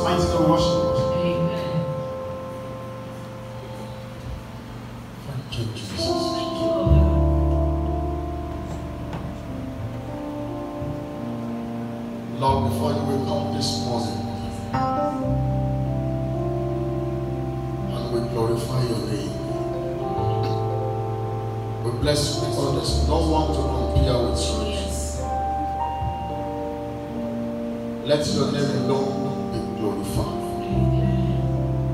mighty name we worship you. Amen. Thank you, Jesus. Thank you, Lord. Lord, before you will come this morning, and we glorify your name. We bless you because there's no one to compare with Oh, you. yes. Let your name alone be glorified. Amen.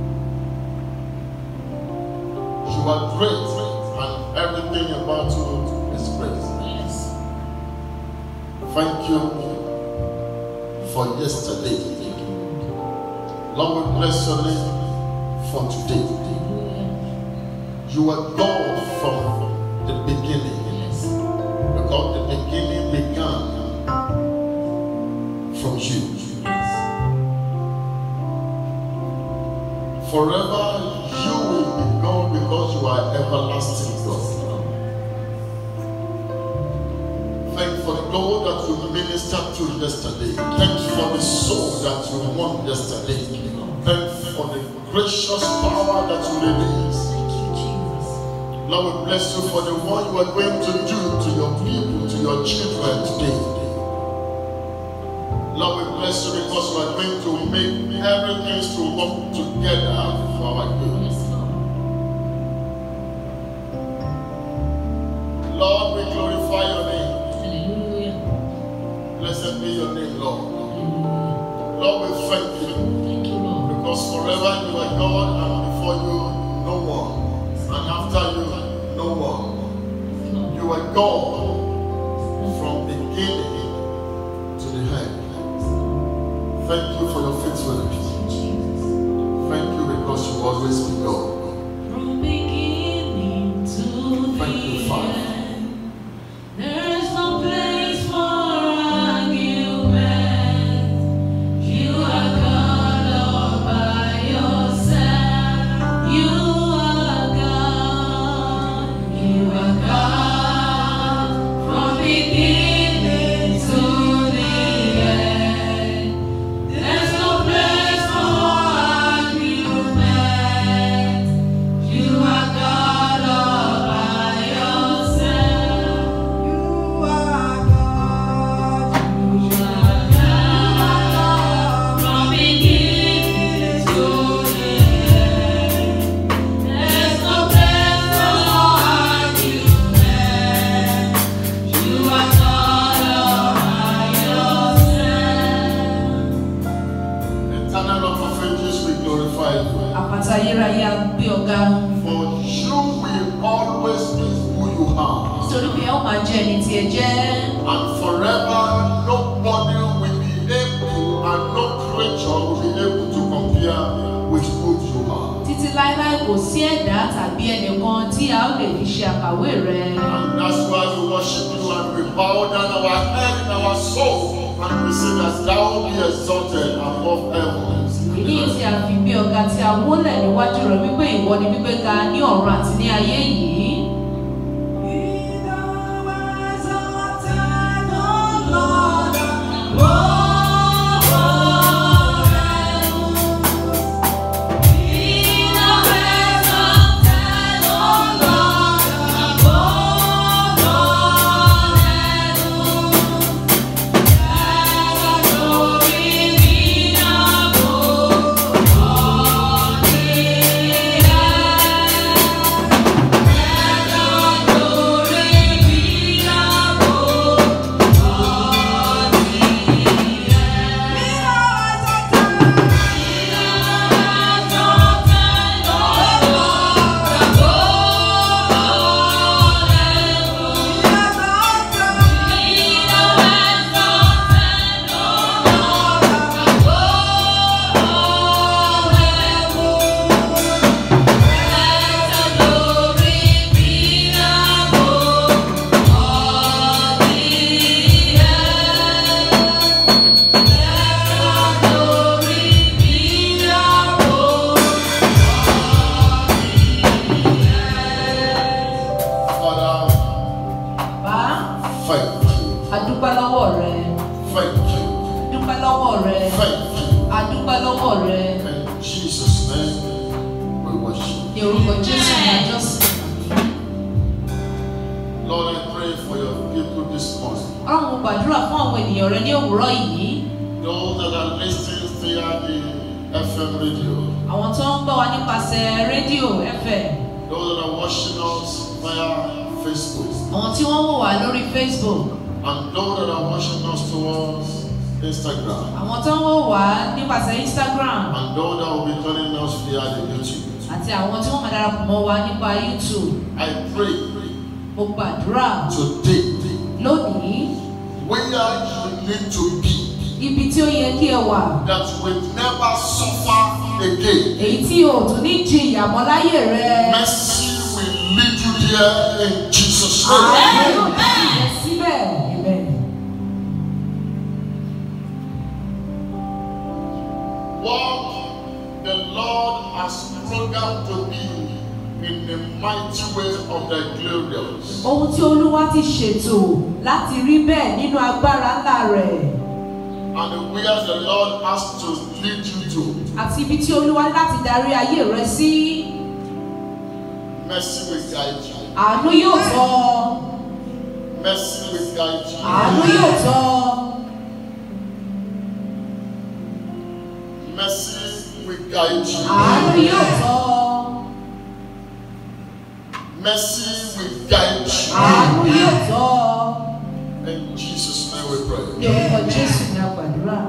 You are great, and everything about you is great. Yes. Thank you for yesterday. Lord, we bless your name for today. Hallelujah. You are God from the beginning. Yes. Because the beginning began from you. Yes. Forever you will be God because you are everlasting God. Thank you for the God that you ministered to yesterday. Thank you for the soul that you won yesterday. Thank you for the gracious power that you released. Thank you, Jesus. Lord, we bless you for the one you are going to do to your people, to your children today. Lord, we bless you because you are going to make everything to work together for our good. Yes, Lord. Lord, we glorify your name. Hallelujah. Blessed be your name, Lord. Hallelujah. Lord, we thank you Thank you, Lord. because forever you are God and before you, no one. And after you, no one. Yes, Lord. You are God from beginning to the end. Thank you for your faithfulness. Jesus. Thank you because you always be God. From beginning to Thank you, the Father. end, there is no place for argument. You are God all by yourself. You are God. You are God from beginning to the end. There's no place for argument. You are God all by yourself. You are God. You are God from beginning to the end. There's no place for argument. You are God all by yourself. Eternal Rock of Ages, we glorify you. Àpáta ayérayé a gbé ọ̀gá. For you will always be who you are. Nítorí pé ẹ ó máa jẹ́ ẹni tí ẹ jẹ́. And forever, nobody will be able and no creature will be able to compare with who you are. Títí láéláé kò sí ẹ̀dá tàbí ẹnìkan tí a ó lè fi ṣe àkàwé rẹ̀. And that's why we worship you and we bow down our head in our soul and we say that thou be exalted above heavens. Èyí tí a fi gbé ọ̀gá tí a wólẹ̀ níwájú rẹ̀ wípé ìwọ ni gbígbé ga ní ọ̀run àti ní ayé yìí. Yeah. lọ́wọ́ rẹ In Jesus' name, we worship. ní orúkọ jésù ní àjọsìn. Lord, I pray for your people this morning. ọlọ́run mo gbàdúrà fún àwọn ènìyàn rẹ ní òwúrọ̀ yìí Those that are listening via the FM radio, àwọn tó ń gbọ́ wa nípasẹ̀ rédíò fm those that are watching us via Facebook, àwọn tí wọ́n wò wá lórí facebook and those that are watching us towards Instagram, àwọn tó ń wò wá nípasẹ̀ instagram and those that will be joining us via the YouTube. àti àwọn tí wọ́n máa darapọ̀ mọ́ wa nípa youtube I pray mo gbàdúrà today lónìí where you need to be ibi tí ó yẹ kí ẹ wà that will never suffer again. èyí tí o ò tún ní jí ìyàmọ́ láyé rẹ Mercy will lead you there in Jesus' àánú name. yóò tẹ̀lé rẹ síbẹ̀ amen. What the Lord has programmed to be in the mighty way of the glorious. ohun tí olúwa ti ṣètò láti rí bẹ́ẹ̀ nínú agbára ńlá rẹ̀ And where the Lord has to lead you to. àti ibi tí olúwa ní láti darí ayé rẹ sí Mercy will guide you. àánú yóò tọ́ ọ. Mercy will guide you. àánú yóò tọ́ ọ. Mercy will guide you. àánú yóò tọ́ ọ. Mercy will guide àánú you. yóò tọ́ ọ. In Jesus' name we ní pray. orúkọ jésù ní àgbàdúrà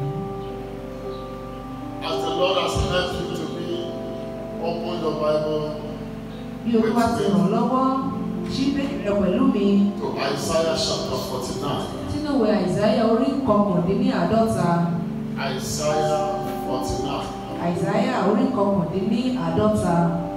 As the Lord has helped you to be, open your Bible bí olúwa ti ràn lọ́wọ́ ṣí bẹ́ẹ̀ rẹ pẹ̀lú mi to Isaiah chapter 49. sínú ìwé àìsáyà orí kọkàndínláàádọ́ta Isaiah 49. àìsáyà orí kọkàndínláàádọ́ta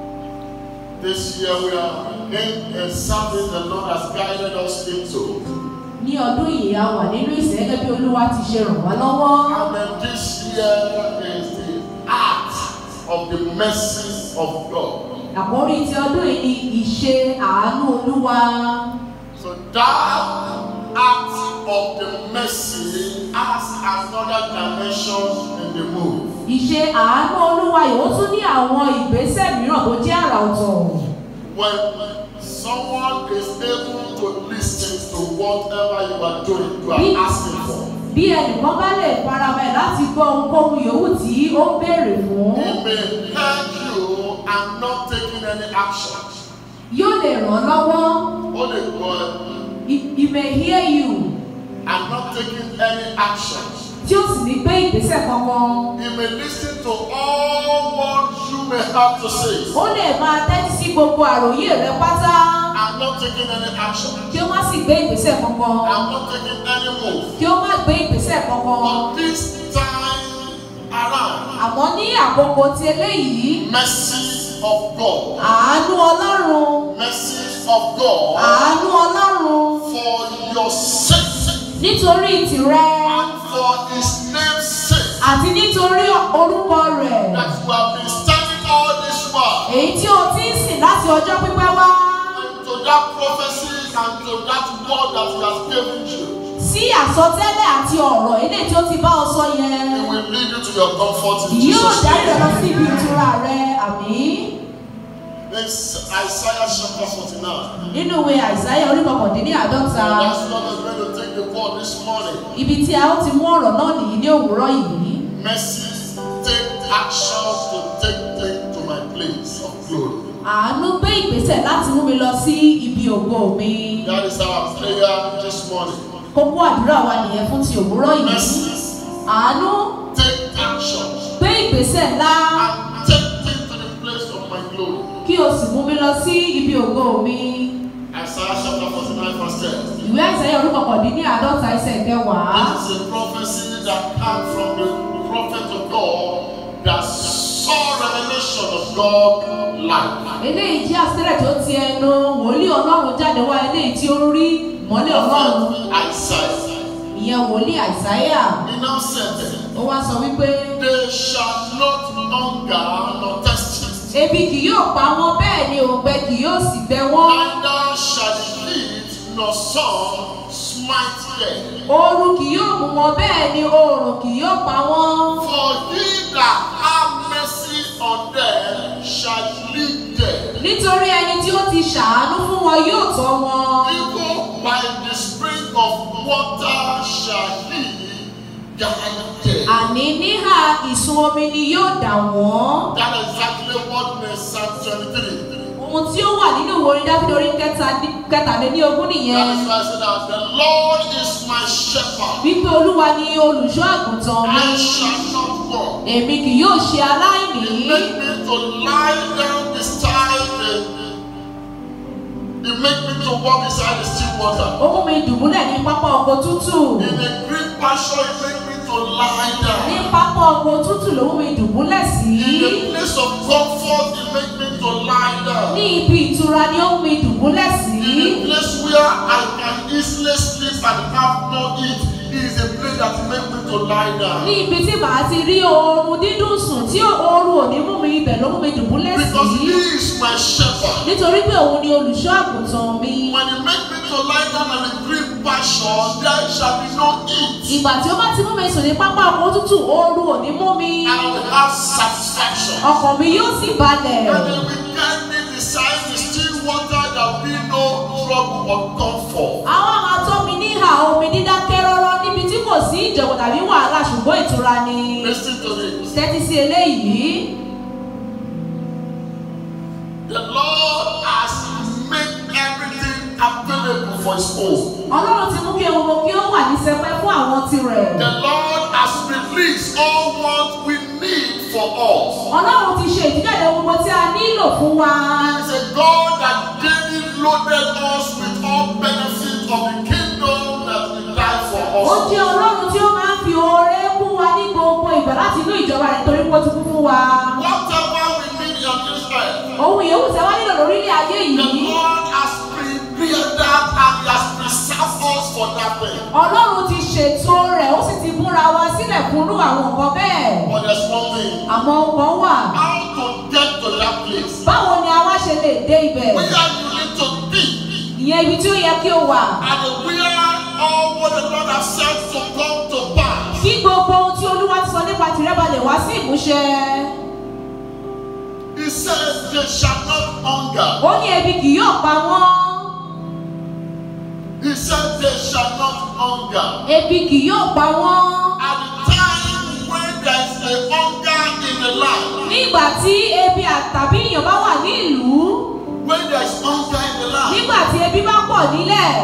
This year we are in a service the Lord has guided us into. ní ọdún yìí a wà nínú ìsìn gẹ́gẹ́ bí olúwa ti ṣe ràn wá lọ́wọ́ And then this year is the act of the mercy of God. àkórí ti ọdún yìí ni ìṣe àánú olúwa So that act of the mercy has another dimension in the move. ìṣe àánú olúwa yìí ó tún ní àwọn ìgbésẹ̀ mìíràn tó jẹ́ àrà ọ̀tọ̀ When someone is able to listen to whatever you are doing, you are asking for. bí ẹnìkan bá lè farabalẹ̀ láti gbọ́ ohunkóhun yòówù tí ó ń béèrè fún He may hear you and not taking any action. yóò lè ràn án lọ́wọ́ Only God he he may hear you and not taking any action. tí ó sì ní gbé ìgbésẹ̀ kankan He may listen to all what you may have to say ó lè máa tẹ́tí sí gbogbo àròyé rẹ pátá and not taking any action. kí ó má sì gbé ìgbésẹ̀ kankan And not taking any move. kí ó má gbé ìgbésẹ̀ kankan But this time around, àmọ́ ní àkókò ti eléyìí mercy of God, àánú ọlọ́run mercy of God àánú ọlọ́run for your sake nítorí tìrẹ and for His name's sake àti nítorí orúkọ rẹ̀ that you have been standing all this while. èyí tí o ti ń sìn láti ọjọ́ pípẹ́ wá And to that prophecy and to that word that He has given you, sí àsọtẹ́lẹ̀ àti ọ̀rọ̀ eléyìí tí ó ti bá ọ sọ yẹn He will lead you to your comfort in yóò Jesus' dárí rẹ lọ name. sí ibi ìtura rẹ àmì It's Isaiah chapter 49. nínú ìwé àìsáyà orí kọkàndínláàádọ́ta And that's what I'm going to take the word this morning. ibi tí a ó ti mú ọ̀rọ̀ náà nìyí ní òwúrọ̀ yìí Mercy, take action to take things to my place of glory. àánú gbé ìgbésẹ̀ láti mú mi lọ sí ibi ògo mi That is our prayer this morning. kókó àdúrà wa nìyẹn fún ti òwúrọ̀ yìí Mercy, àánú take action gbé ìgbésẹ̀ ńlá and take things to the place of my glory. kí o sì mú mi lọ sí ibi ògo mi Isaiah chapter 49 verse 10. ìwé àìsáyà orí kọkàndínláàádọ́ta ẹsẹ̀ kẹwàá. This is a prophecy that came from the prophet of God that saw revelation of God life. eléyìí jẹ́ àsìtẹ́lẹ̀ tó ti ẹnu wòlíì ọlọ́run jáde wá eléyìí tí ó rí ìmọ́lẹ̀ ọlọ́run Prophet Isaiah. ìyẹn wòlíì àìsáyà He now said, ó wá sọ wípé They shall not hunger nor thirst, ebi kì yóò pa wọn bẹ́ẹ̀ ni òǹgbẹ kì yóò sì gbẹ wọ́n neither shall the heat nor sun smite them. ooru kì yóò mú wọn bẹ́ẹ̀ ni oòrùn kì yóò pa wọ́n. For he that have mercy on them shall lead them. nítorí ẹni tí ó ti ṣàánú fún wọn yóò tọ́ wọn. Even by the spring of water shall he guide them. àní níhà ìsun omi ni yóò dà wọ́n. That is exactly what in Psalm 23. ohun tí ó wà nínú ìwé orin dáfídì orí kẹta- kẹtàlélógún That nìyẹn. is why I said that the Lord is my shepherd. wípé olúwa ni olùṣọ́ àgùntàn mi. I shall not want. èmi kì yóò ṣe aláìní. He make me to lie down beside the He make me to walk beside the still water. ó mú mi dùbúlẹ̀ ní pápá oko tútù. In a green pasture, He make me to lie ní down. pápá oko tútù ló mú mi dùbúlẹ̀ sí. In a place of comfort, He make me to lie down. ní ibi ìtura ni ó mú mi dùbúlẹ̀ sí. In a place where I can easily sleep and have no eat, He is a place that make me to lie down. ní ibi tí màá ti rí oorun dídùn sùn tí oorun ò ní mú mi ibẹ̀ ló mú mi dùbúlẹ̀ Because sí. He is my shepherd. nítorí pé òun ni olùṣọ́ àgùntàn mi. When He make me to lie down on a green pasture, there shall be no heat. ìgbà tí ó bá ti mú mi sùn ní pápá oko tútù oorun ò ní mú mi. And I will have satisfaction. ọkàn mi yóò sì balẹ̀. And He will guide me beside the still water, there will be no trouble or comfort. àwọn máa tọ́ mi ní ìhà omi dídákẹ́ rọ́rọ́ níbi tí kò sí ìjọ̀gbọ̀n tàbí wàhálà ṣùgbọ́n ìtura ni. Listen to this. tẹ́tí sí eléyìí. The Lord has made everything available for His own. ọlọ́run ti mú kí ohun gbogbo kí ó wà ní sẹpẹ́ fún àwọn tirẹ̀. The Lord has released all what we need for us. ọlọ́run ti ṣe ìdíjáde ohun gbogbo tí a nílò fún wa. He is a God that daily loaded us with all benefits of the kingdom that He died for ó us. jẹ́ ọlọ́run tí ó máa ń fi oore kún wa ní gbogbo ìgbà láti inú ìjọba rẹ̀ torí pé ó ti kú fún wa. Whatever we need on this earth, ohun ìyówù tí a wá nílò lórílẹ̀ ayé the yìí. Lord has prepared that and He has preserved us for that thing. ọlọ́run ti ṣètò rẹ̀ ó sì ti múra wa sílẹ̀ fúnrú àwọn nǹkan bẹ́ẹ̀. But there's one thing. àmọ́ nǹkan wà. How to get to that place? báwo ni a wá ṣe lè dé ibẹ̀? Where you need to be ìyẹn ibi tí ó yẹ kí o wà. and where all what the Lord has said to come to pass. kí gbogbo ohun tí olúwa ti sọ nípa tìrẹ ba lè wá sí ìmúṣẹ. He says they shall not hunger. ó ní ebi kì yóò pa wọ́n. He said they shall not hunger. ebi kì yóò pa wọ́n. At the time when there is a hunger in the land, nígbà tí ebi àtàbí ìyàn bá wà ní ìlú. when there is hunger in the land, nígbà tí ebi bá pọ̀ nílẹ̀.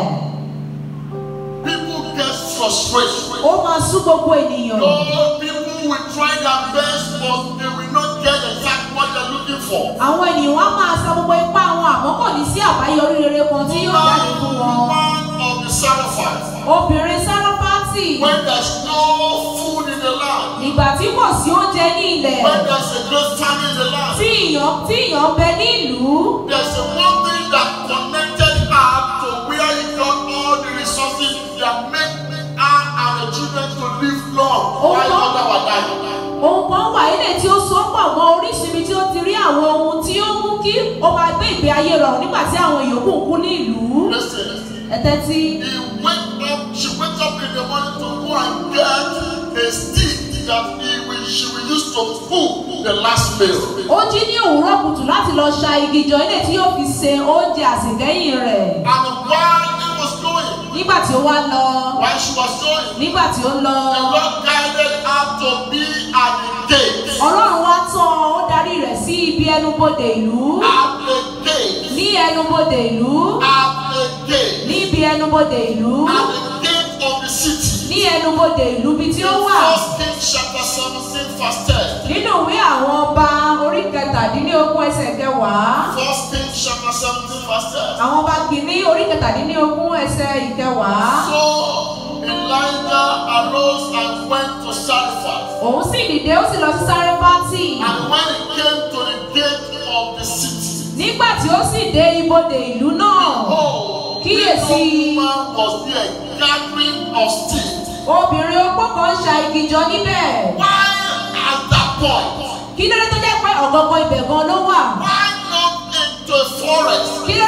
people get frustrated. ó máa sú gbogbo ènìyàn. No, people will try their best, but they will not get exactly what they're looking for. àwọn ènìyàn wá máa sa gbogbo ipá wọn àmọ́ kò ní sí àbáyọrí rere kan tí yóò jáde fún wọn. One of the sacrifice. obìnrin sáráfátì. When there's no food in the land, ìgbà tí kò sí oúnjẹ ní ilẹ̀. when there's a great famine in the land, tí ìyàn tí ìyàn bẹ ní ìlú. there's a one thing that connected her to where he got all the resources that make her and the children to live long Oh, while God. mother was dying. ohun kan wà ilé tí ó so pọ̀ mọ́ orísun ibi tí ó ti rí àwọn ohun tí ó mú kí ó máa gbé ìgbé ayé rọrùn nígbà tí àwọn yòókù ń kú ní ìlú. Listen, ẹ̀tẹ́ tí he wake up, she wake up in the morning to go and get a stick that he will, she will use to cook the last meal. ó jí ní òwúrọ̀ kùtù láti lọ ṣa igi jọ ilé tí yóò fi se oúnjẹ àsìkẹ́yìn rẹ̀. And while he was going, nígbà tí ó wá lọ while she was going, nígbà tí ó lọ the Lord guided her to be at the gate. ọlọ́run wá tán ó darí rẹ̀ sí ibi ẹnubodè ìlú At the gate. ní ẹnubodè ìlú At the gate. níbi ẹnubodè ìlú At the gate of the city. ní ẹnubodè ìlú bí tí ó wà First Kings chapter 17, verse 10. nínú ìwé àwọn ọba orí kẹtàdínlógún ẹsẹ̀ kẹwàá First Kings chapter 17, verse 10. àwọn ọba kìíní orí kẹtàdínlógún ẹsẹ̀ ìkẹwàá So Elijah arose and went to Sarephat. òun sì dìde ó sì lọ sí sárẹ́fátì And when he came to the gate of the city, nígbà tí ó sì dé ibodè ìlú náà oh, Kíyèsí. the woman was there gathering of sticks. obìnrin opó kan ń ṣa igi jọ níbẹ̀ Why at that point? kí ló dé tó jẹ́ pé ọ̀gọ̀ngọ̀ ibẹ̀ gan ló wà Why not into a forest? kí ló dé tí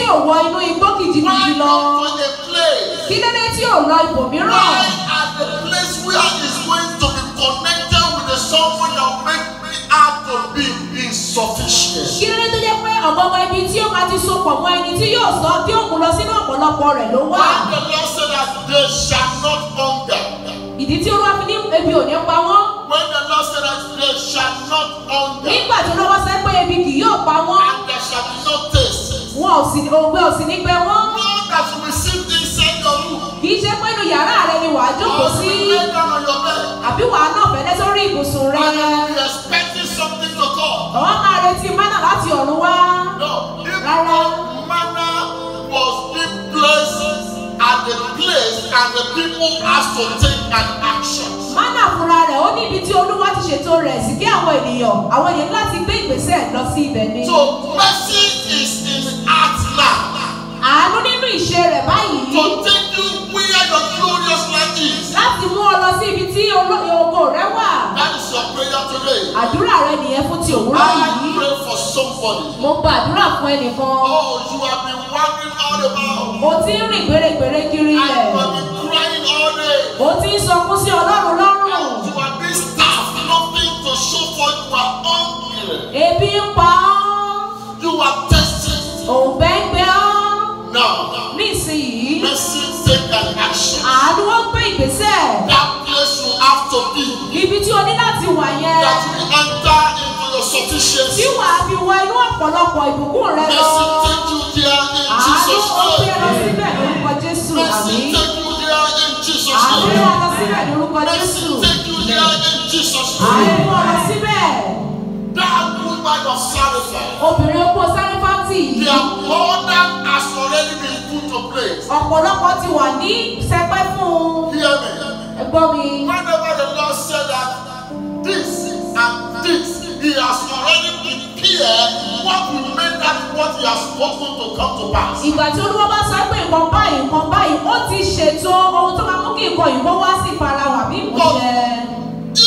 ò wọ inú igbó Why kìjikìji lọ not to a place? kí lóde tí ò lọ ibòmíràn Why at the place where he's going to be connected with the someone that make me out to be insufficient? kí lóde tó jẹ́ pé ọ̀gbọ̀gbọ̀ ibi tí ó máa ti so pọ̀ mọ́ ẹni tí yóò sọ tí ó mú lọ sínú ọ̀pọ̀lọpọ̀ rẹ̀ ló wà Why the Lord said that they shall not hunger? ìdí tí olúwa fi ní ebi ò ní pa wọ́n When the Lord said that they shall not hunger nígbà tí olúwa sọ pé ebi kì yóò pa wọ́n and there shall be no taste. wọn ò sì òǹgbẹ ò sì ní gbẹ wọ́n Know that you will sit inside your room kì í ṣe pé inú yàrá rẹ ni wàá jókòó or sí you will lay down on your bed àbí wàá náà fẹ́lẹ́ sórí ibùsùn rẹ and you will be expecting something to come. ọ̀wọ́n máa retí mánà láti ọ̀run wá No, if Rárá. manna was being placed at the place and the people has to take an action. mánà fúnra rẹ̀ ó ní ibi tí olúwa ti ṣètò rẹ̀ sí kí àwọn ènìyàn àwọn ènìyàn láti gbé ìgbésẹ̀ lọ sí ibẹ̀ ni. So mercy is in heart now àánú nínú ìṣe rẹ̀ báyìí to take you where your glorious life is. láti mú ọ lọ sí ibi tí oló- ògo rẹ wà. That is your prayer today. àdúrà rẹ nìyẹn fún ti òwúrọ̀ I yìí. pray for somebody. mo gba àdúrà fún ẹnìkan. Oh, you have been wandering all about. o ti ń rìn gbèrègbèrè kiri And ilẹ̀. you have been crying all day. o ti ń sọkún sí ọlọ́run lọ́rùn. You have been staffed, nothing to show for you are hungry. ebi ń pa ọ́. You are tested. òǹgbẹ ń gbẹ ọ́. Now, nísìnyìí mercy take an action. àánú ó gbé ìgbésẹ̀. That place you have to be. ibi tí o ní láti wà yẹn. That you enter into your sufficiency. tí wàá fi wọ inú ọ̀pọ̀lọpọ̀ ìbùkún rẹ lọ. Mercy take you there in àánú Jesus' ó gbé lọ name. síbẹ̀ lórúkọ jésù Mercy àmì. take you there in Jesus' àánú name. wà lọ síbẹ̀ lórúkọ Mercy jésù. take you there in Jesus' àánú name. wà lọ síbẹ̀. That woman of Sarafah, obìnrin opó sárífátì their border has already been put to place. ọ̀pọ̀lọpọ̀ ti wà ní sẹpẹ́ fún un. Hear me. ẹgbọ́n mi. Whenever the Lord said that this and this, He has already prepared what will make that what He has spoken to come to pass. ìgbà tí olúwa bá sọ pé nǹkan báyìí nǹkan báyìí ó ti ṣètò ohun tó máa mú kí nǹkan yìí kó wá sí ìfarahàn bí ìmúṣẹ.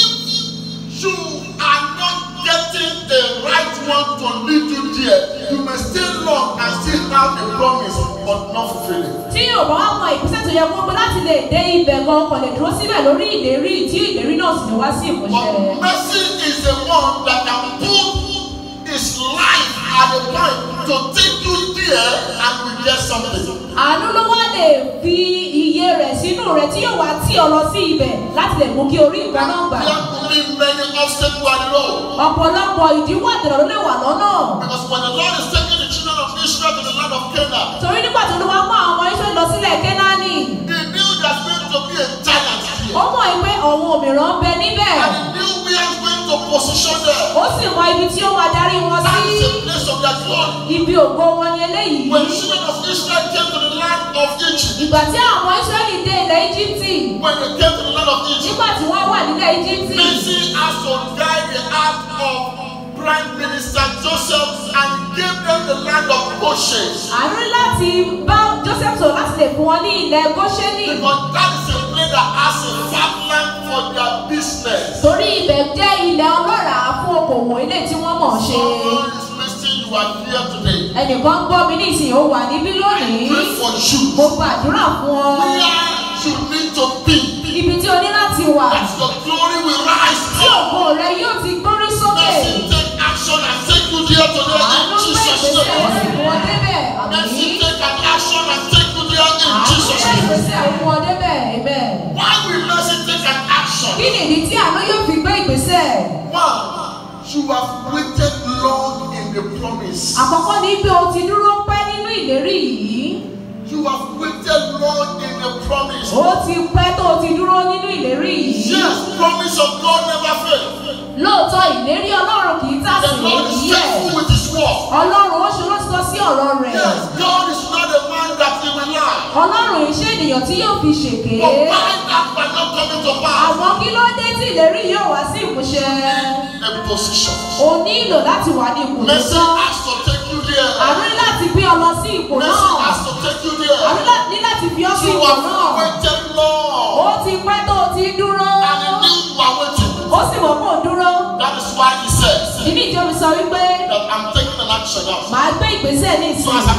If you are not getting the right one to lead you there, you may stay long and still have the promise but not fulfill it. tí yóò bá wá mọ ìgbésẹ̀ tó yẹ kó gbé láti lè dé ibẹ̀ gan ọkọ̀ lè dúró síbẹ̀ lórí ìlérí tí ìlérí náà sì lè wá sí ìmúṣẹ. But mercy is the one that can put his life at the point to take you there and we get something. àánú ló wá lè fi iye rẹ̀ sínú rẹ̀ tí yóò wá tí ọ lọ sí ibẹ̀ láti lè mú kí orí nǹkan náà gbà. There could be many obstacles on the road. ọ̀pọ̀lọpọ̀ ìdíwọ́ àdìrọ̀ ló lè wà lọ́nà. Because when the Lord is taking the children of Israel to the land of Canaan, torí nígbà tó ló wá mú àwọn ọmọ iṣẹ́ lọ sílẹ̀ kẹ́nání he knew there's going to be a giant ó here. mọ̀ pé àwọn òmìrán ń bẹ níbẹ̀ And he knew where he's going to position them. ó sì mọ ibi tí ó máa darí wọn That sí is a place of their glory. ibi ògo wọn ni eléyìí. When the children of Israel came to the land of Egypt, ìgbà tí àwọn Ísírẹ́lì dé ilẹ̀ Íjíbítì when they came to the land of Egypt, nígbà tí wọ́n wà nílẹ̀ Íjíbítì Mercy has to guide the heart of Prime Minister Joseph and give them the land of Goshen. àánú láti bá Joseph sọ̀rọ̀ láti lè fún wọn ní ilẹ̀ Góṣẹ́nì Because that is a place that has a farmland for their business. torí ibẹ̀ jẹ́ ilẹ̀ ọlọ́ràá fún okòwò ilé tí wọ́n mọ̀ ṣe. Someone is listening, you are here today. ẹnìkan gbọ́ mi ní ìsìn ó wà níbí lónìí Pray for you. mo gbàdúrà fún ọ Where you need to be. ibi tí o ní láti wà That your glory will rise tí up. ògo rẹ yóò ti gbórí sókè. Mercy take action and take you there today àánú in gbé Jesus' ìgbésẹ̀ ó sì name. mú ọ débẹ̀ Mercy àmì. take an action and take you there in àánú Jesus' gbé name. ìgbésẹ̀ ó mú ọ débẹ̀ amen. Why will mercy take an action? kí nìdí tí àánú yóò fi gbé ìgbésẹ̀? One, you have waited long in the promise. àkọ́kọ́ ni pé o ti dúró pẹ́ nínú ìlérí yìí. You have waited long in the promise. ó ti pẹ́ tó o ti dúró nínú ìlérí yìí. Yes, promise of God never fails. lóòótọ́ ìlérí ọlọ́run kì í The tàsí Lord is èyí ẹ̀. faithful with His word. ọlọ́run ó ṣe lóṣìṣọ́ sí ọ̀rọ̀ rẹ̀. Yes, God is not a man that He will lie. ọlọ́run iṣẹ́ ènìyàn tí yóò fi ṣèké. But why that might not come into pass? àmọ́ kí ló dé tí ìlérí yóò wá sí ìmúṣẹ? A position. o nílò láti wà ní ipò tó Mercy tọ́. has to take you there. àánú ní láti gbé ọ lọ sí ipò Mercy náà. has to take you àánú there. lá- ní láti fi ọ sí You ipò have náà. waited long. ó ti pẹ́ tó o ti dúró. And He knew you are waiting. ó sì mọ̀ pé ò dúró. That is why He says ìdí ìjọ mi sọ wípé that I'm taking an action now. màá gbé ìgbésẹ̀ ní So ìsìn. as I'm taking an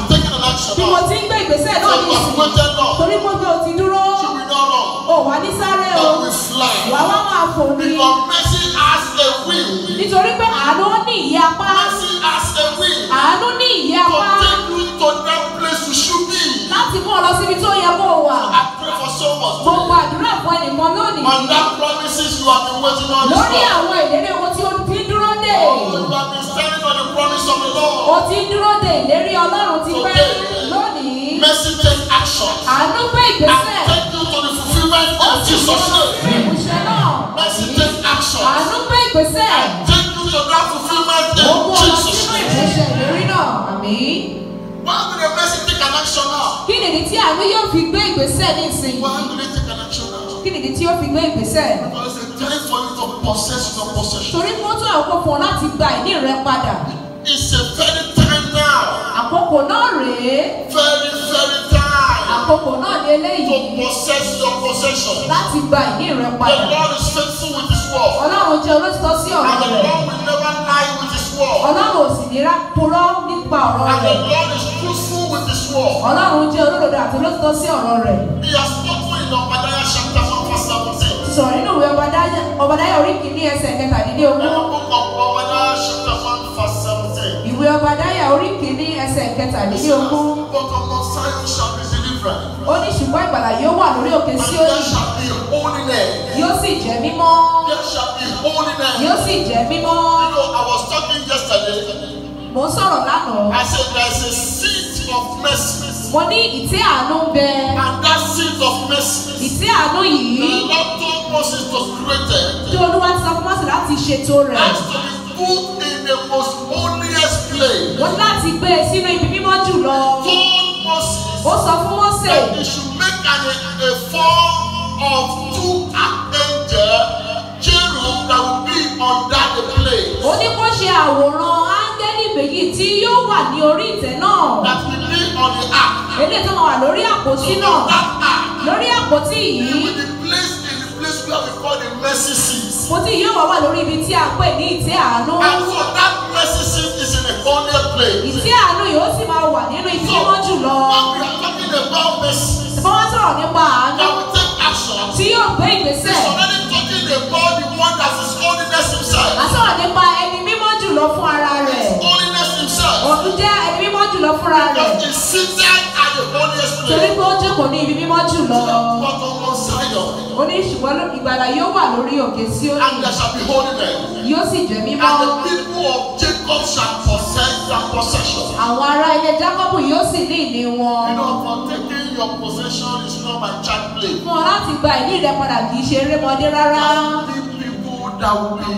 action bí mo now. ti ń gbé ìgbésẹ̀ So náà you ní have ìsìn waited long. torí mo gbé o ti dúró You will not run. o wà ní sáré o But we fly. wà wá máa fò ní Because mercy has a will. nítorí pé àánú ní ìyẹ́ apá Mercy has a will. àánú ní ìyẹ́ To apá take you to that place you should be. láti mú ọ lọ síbi tó yẹ kó o wà I pray for someone. mo gbàdúrà fún ẹnìkan lónìí On that promises you have been waiting on this lórí Lord. àwọn ìlérí owó tí o ti ń dúró dè Oh, you have been standing on the promise of the o Lord. ti ń dúró dè ìlérí ọlọ́run ti pẹ́ lónìí Mercy take action. àánú gbé And ìgbésẹ̀ take you to the fulfillment of Jesus' name. ìmúṣẹ náà Mercy take action. àánú gbé ìgbésẹ̀ Take you to that fulfillment ó mú in ọ lọ Jesus' sínú name. ìmúṣẹ ìlérí náà àmì. Why will the mercy take an action now? kí nìdí tí àánú yóò fi gbé ìgbésẹ̀ ní ìsìn Why will they take an action now? kí nìdí tí ó fi gbé ìgbésẹ̀ Because it's a time for you to possess your possession. torí kó tó àkókò fún ọ láti gba ìní rẹ padà It's a very time now. àkókò náà rèé Very, very time àkókò náà ní to eléyìí possess your possession. láti gba ìní rẹ The padà Lord is faithful with His word. ọlọ́run jẹ́ olóòtítọ́ sí ọ̀rọ̀ And the rẹ̀ Lord will never lie with His word. ọlọ́run ò sì ní rá purọ́ nípa ọ̀rọ̀ And the rẹ̀ Lord is truthful with His word. ọlọ́run jẹ́ olódodo àti olóòtítọ́ sí ọ̀rọ̀ rẹ̀ He has spoken in Obadiah chapter 1 verse 17. sọ̀rọ̀ nínú ìwé Ọbadáyà- ọbadáyà orí kìíní ẹsẹ̀ In the kẹtàdínlógún book of Obadiah chapter 1 verse 17. ìwé ọbadáyà orí kìíní ẹsẹ̀ It says, kẹtàdínlógún But on Mount Zion shall be deliverance. ó ní ṣùgbọ́n ìgbàlà yóò wà lórí òkè And Síónì there shall be holiness. yóò sì jẹ́ mímọ́ There shall be holiness. yóò sì jẹ́ mímọ́ You know, I was talking yesterday. mò ń sọ̀rọ̀ lánàá I said there's a seat of mercy. mo ní ìtẹ́ àánú ń bẹ And that seat of mercy, ìtẹ́ àánú the yìí Lord told Moses to create tí it. olúwa ti sọ fún Mósè láti ṣètò rẹ̀ Has to be put in the most holiest place. wọ́n ní láti gbé e sínú ibi mímọ́ jùlọ Told Moses ó sọ fún Mósè that he should make an, a form of two archangels, cherub that will be under the place. ó ní kó ṣe àwòrán áńgẹ́lì méjì tí yóò wà ní orí ìtẹ́ náà That will be on the ark. eléyìí tó máa wà lórí àpótí So náà on that ark, lórí àpótí it yìí will be placed in the place where we call the mercy seat. àpótí yìí yóò wá wà lórí ibi tí a pè ní ìtẹ́ àánú And so that mercy seat is in a holy place. ìtẹ́ àánú yìí ó sì máa wà nínú ibi So mímọ́ jùlọ when we are talking about mercy, ìfọwọ́ wá sọ̀rọ̀ nípa àánú that we take action, tí yóò gbé ìgbésẹ̀ it's already talking about the one that is holiness himself. a sọ̀rọ̀ nípa ẹni mímọ́ jùlọ fún ara rẹ̀ Holiness himself. òun jẹ́ ẹni mímọ́ jùlọ fúnra rẹ̀ Because he's seated at the holiest torí place. pé ó jókòó ní ibi mímọ́ jùlọ But on Mount Zion, ó ní ṣùgbọ́n ìgbàlà yóò wà lórí òkè Síónì and there shall be holiness. yóò sì jẹ́ mímọ́ And the people of Jacob shall possess their possession. àwọn ará ilé Jákọ́bù yóò sì ní ìní wọn You know, for taking your possession is not my child play. fún ọ láti gba ìní rẹ padà kì í ṣe erémọdé rárá There will be people that will be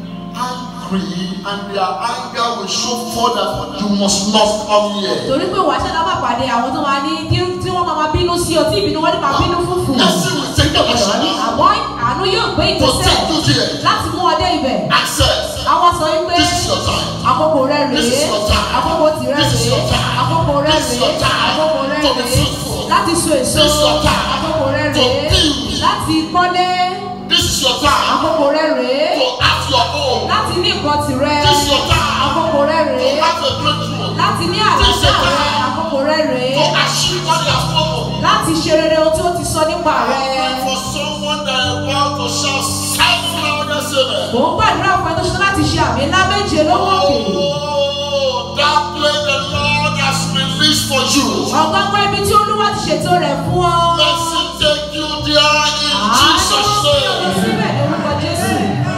angry and their anger will show forth that you must not come here. torí pé wàá ṣẹlá máa pàdé àwọn tó máa ní tí tí wọ́n máa máa bínú sí ọ tí ìbínú wọn ní máa bínú fúfú Mercy will take the action àmọ́ àánú yóò gbé to ìgbésẹ̀ take you there. láti mú ọ dé ibẹ̀ Access. àwọn sọ wípé This is your time. àkókò rẹ This rèé is your time. àkókò tìrẹ This is rèé your time. àkókò rẹ This is rèé your time àkókò rẹ to be rèé fruitful. láti so èso This is your time àkókò rẹ to rèé build. láti kọ́lé This is your time àkókò rẹ rèé to have your own. láti ní nǹkan tìrẹ This is your time àkókò rẹ to rèé have a breakthrough. láti ní This is your àlàáfíà rẹ time àkókò rẹ rèé to achieve what you have spoken. láti ṣe rere ohun tí ó ti sọ nípa rẹ. Pray for someone that is about to shout seven loudest amen. mò ń gbàdúrà fún ẹ tó ṣe láti ṣe àmì ńlá méje lówó òkè. Oh, that place the Lord has released for you. ọ̀gọ́gbọ́n ibi tí olúwa ti ṣètò rẹ̀ fún ọ. Mercy take you there in àánú Jesus' fi ọ̀nà name. síbẹ̀ ní orúkọ jésù.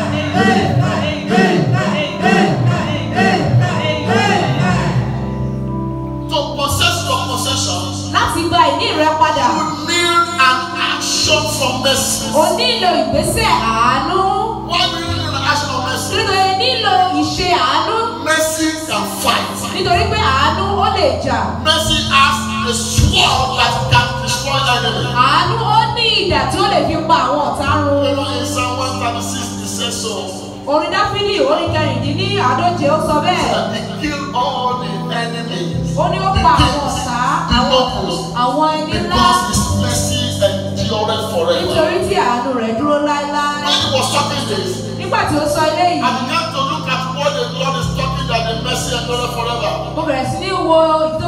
To possess your possessions, láti gba ìní rẹ padà you need an action from mercy. o nílò ìgbésẹ̀ àánú. Why do you need an action of mercy? nítorí nílò ìṣe àánú Mercy can fight. nítorí pé àánú ó lè jà. Mercy has a sword that can destroy enemy. àánú ó ní ìdà tí ó lè fi pa àwọn ọ̀tá run. You know, in Psalm 136, it says so. orin dáfídì orin kẹrìndínlí àádóje ó sọ bẹ́ẹ̀. That he killed all the enemies. ó ní ó pa àwọn ọ̀tá àwọn àwọn ẹni ńlá. Because his mercy endured forever. nítorí tí àánú rẹ̀ dúró láéláé. When he was talking this, nígbà tí ó sọ eléyìí I began to look at what the Lord is talking that the mercy endured forever. mo bẹ̀rẹ̀ sí ní wo ìdí tó fi sọ pé àánú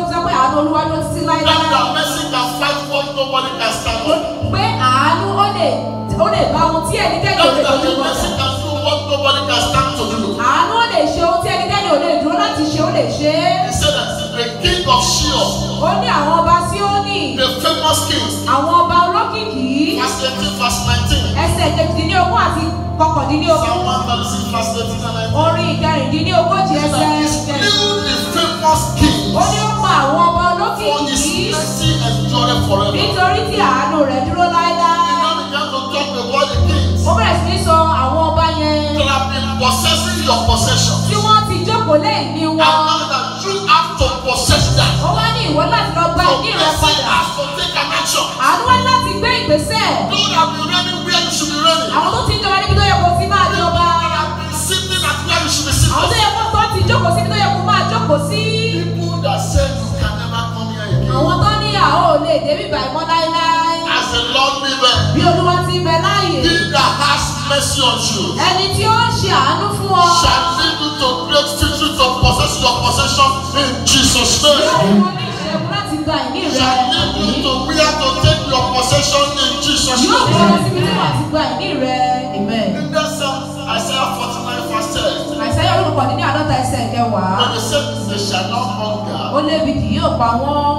àánú olúwa ló títí That láéláé. the mercy can fight what nobody can stand on. pé àánú ó lè ó lè bá ohun tí ẹnikẹ́ni ò That lè the dojú kọ. mercy can do what nobody can stand to do. àánú ó lè ṣe ohun tí ẹnikẹ́ni ò lè dúró láti ṣe ó lè ṣe é. He said that the king of Shion, ó ní àwọn ọba Síónì the famous king, àwọn ọba olókìkí verse 18, verse 19. ẹsẹ̀ kejìdínlógún àti kọkàndínlógún Psalm 136, verse 18 and 19. orin ìkẹrìndínlógójì ẹsẹ̀ That he kẹrin. slew the famous king ó ní ó pa àwọn ọba for his olókìkí mercy endured forever. He nítorí tí àánú rẹ̀ dúró láéláé. now began to talk about the kings ó bẹ̀rẹ̀ sí ní sọ àwọn ọba yẹn that have been possessing your possession. tí wọ́n ti jókòó lẹ́yìn ní And wọn. now that you have to possess that. ó wá ní ìwọ láti lọ gba So ìní rẹ mercy padà. has to take an action. àánú wá láti gbé ìgbésẹ̀. Don't have been ready where you should be ready. àwọn tó ti ń jọba níbi tó yẹ kó ti máa jọba. That have been sitting at where you should be àwọn tó sitting. yẹ kó tó ti jókòó síbi tó yẹ kó máa jókòó sí. People that said you can never come here again. àwọn tó ní àwọn ò lè débi ìbàmọ́ láéláé. As the Lord liveth, bí olúwa ti bẹ láàyè. he that has mercy on you ẹni tí ó ń ṣe àánú fún ọ. shall lead you to great victory to possess your possession in Jesus' yóò name. fún ọ ní ìṣẹ́gun láti gba ìní rẹ. Shall lead you to where to take your possession in Jesus' yóò fún ọ name. síbi tí wàá ti gba ìní rẹ. amen. In that Psalm, Isaiah 49 verse 10, àìsàn olùkọ́ ní àádọ́ta ẹsẹ̀ kẹwàá. when they said they shall not ó hunger, lébi kì yóò pa wọ́n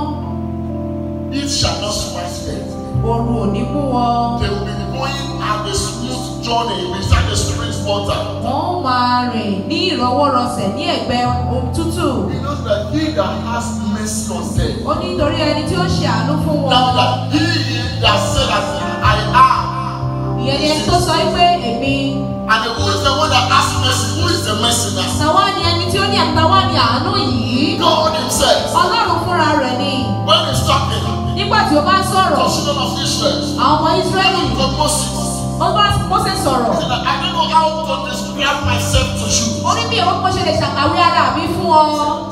it shall not smite them. ooru ò ní mú wọn They will be going on a smooth journey beside the spring's water. wọ́n ó máa rìn ní ìrọwọ́rọsẹ̀ ní ẹ̀gbẹ́ ohun tútù He knows that he that has mercy on them, ó ní nítorí ẹni tí ó ṣe àánú fún wọn now that he that said that I am, ìyẹn ni ẹni tó sọ pé èmi and who is the one that has mercy? Who is the mercy now? tàwa ni ẹni tí ó ní àtàwa ni àánú yìí God himself, ọlọ́run fúnra rẹ̀ ni when he's talking nígbà tí ó bá ń to sọ̀rọ̀ the children of Israel, àwọn ọmọ Ísírẹ́lì to Moses, ó bá Mósè sọ̀rọ̀ he said that I don't know how to describe myself to you. ó ní bí òun kò ṣe lè ṣàkàwé ara mi fún ọ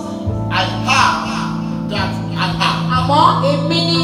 I have that I have. àmọ́ èmi ni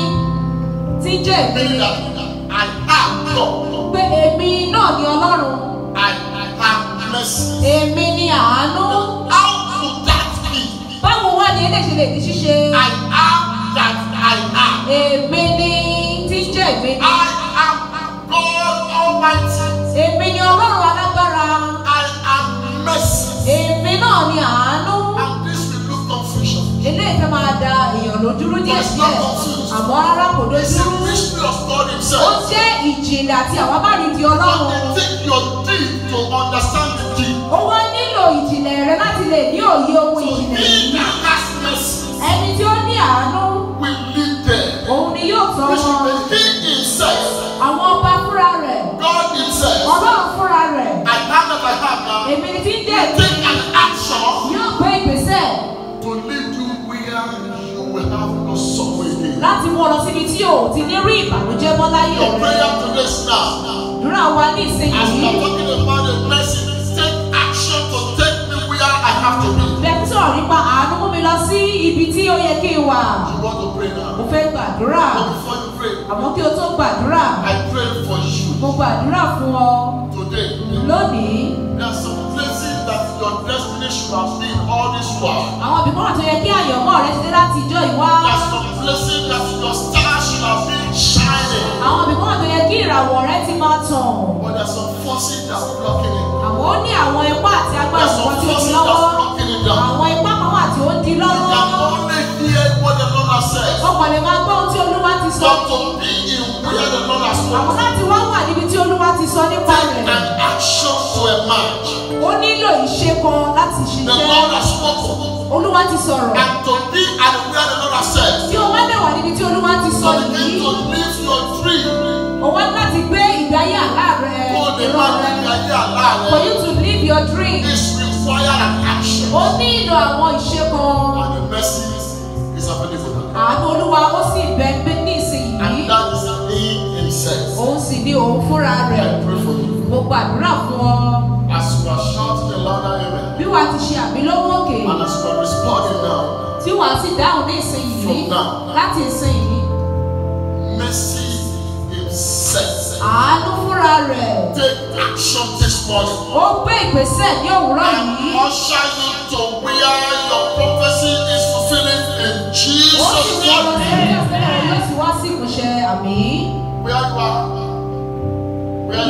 tí ń jẹ́ èmi Meaning ni. that I have God. pé èmi náà ni ọlọ́run I have mercy. èmi ni àánú How could that be? báwo wá ni eléyìí ṣe lè di ṣíṣe I am that I am. èmi ni tí ń jẹ́ èmi ni I am God Almighty. èmi ni ọlọ́run alágbára I am mercy. èmi náà ni àánú And this will look confusion. eléyìí fẹ́ máa da èèyàn lójúrú díẹ̀ But it's not díẹ̀ confused. àmọ́ rárá kò It's a dojúrú mystery of God ó Himself. jẹ́ ìjìnlẹ̀ àti àwábàrí di But ọlọ́run it take your deed to understand the deed. ó wá nílò ìjìnlẹ̀ rẹ láti lè ní òye ohun So ìjìnlẹ̀ he yìí that has mercy ẹni tí ó ní àánú will lead them. òun ni yóò tọ́ Which wọn means he himself, àwọn ọba fúnra rẹ̀ God himself, ọlọ́run fúnra rẹ̀ I have that I have now, èmi ni tí ń dé take an action yóò gbé ìgbésẹ̀ to lead you where you will have no sorrow again. láti mú ọ lọ síbi tí o ti ní rí ìbànújẹ́ mọ́ láyé Your rẹ̀ prayer today is now. dúrà wa ní As we ìsinyìí are talking about the mercy, take action to take me where I have to be. bẹ́ẹ̀ tí sọ̀rọ̀ nípa àánú mú mi lọ sí ibi tí ó yẹ kí n wà You want to pray mo now. fẹ́ gbàdúrà But before you pray, àmọ́ kí o tó gbàdúrà I pray for you mo gbàdúrà fún ọ today. lónìí There are some places that your destiny should have been all this while. àwọn ibì kan wà tó yẹ kí àyànmọ́ rẹ ti dé láti ìjọ ìwá There are some places that your star should have been shining. àwọn ibì kan wà tó yẹ kí ìràwọ̀ rẹ ti máa tàn But there are some forces that are blocking it. àmọ́ ó ní àwọn ipá àti There agbára are some kan tí ó di forces that lọ́wọ́ are blocking it down. àwọn ipá kan wà tí ó ń di You lọ́wọ́ can only hear what the Lord has said. ọkàn lè máa gbọ́ ohun tí olúwa ti sọ But to be in where the Lord has àwọn spoken, láti wá wà níbi tí olúwa ti sọ nípa take rẹ̀ an action to emerge. ó nílò ìṣe kan láti The ṣiṣẹ́ Lord has spoken. olúwa ti sọ̀rọ̀ And to be at where the Lord has said. tí o wá dẹ̀ wà níbi tí olúwa ti sọ So begin yìí to live your dream. o wá láti gbé ìgbé ayé àlá rẹ Kó o lè ìran máa rẹ gbé ayé àlá for rẹ. you to live your dream This require an action. ó nílò àwọn ìṣe kan And the mercy is available now. àánú olúwa ó sì bẹ ń bẹ ní ìsinyìí And that is He Himself. òun sì ní òun fúnra I rẹ̀ pray for you. mo gbàdúrà fún ọ As you are shouting a louder amen. bí wàá ti ṣe àmì lọ́wọ́ òkè And as you are responding now, tí wàá sì dáhùn ní ìsinyìí From now. láti ìsinyìí mercy Himself. àánú fúnra rẹ̀ Take action this morning. ó gbé ìgbésẹ̀ ní òwúrọ̀ And yìí usher you to where your prophecy is fulfilling in ó Jesus' sì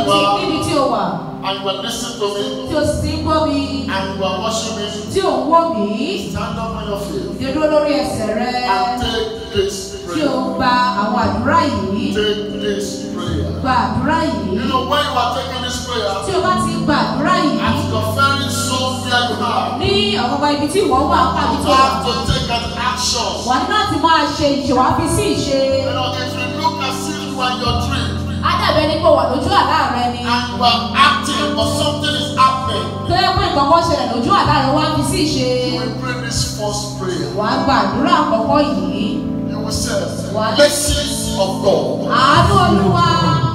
you tí are níbi tí o wà and you are listening to me tí o sì ti ń gbọ́ mi and you are watching me, tí ò ń wò mí stand up on your feet tí o dúró lórí ẹsẹ̀ rẹ and take this tí o prayer. gba àwọn àdúrà yìí Take this prayer. gba àdúrà yìí You know, when you are taking this prayer, tí o bá ti gba àdúrà yìí at the very soul where you are, ní ọ̀gbọ̀gbọ̀ ibi tí ìwọ wà pàbí you tó wà have to take an action. wà ní láti máa ṣe ìṣèwà fi sí ìṣe You know, if you look as if you are in your dream á dàbẹ́ ní pé wà lójú àlá rẹ ni and you are acting but something is happening, tó yẹ pé nǹkan kan ṣẹlẹ̀ lójú àlá rẹ wá fi sí ìṣe you will pray this first prayer. wà á gba àdúrà àkọ́kọ́ yìí You will say, What? Mercy of God. àánú olúwa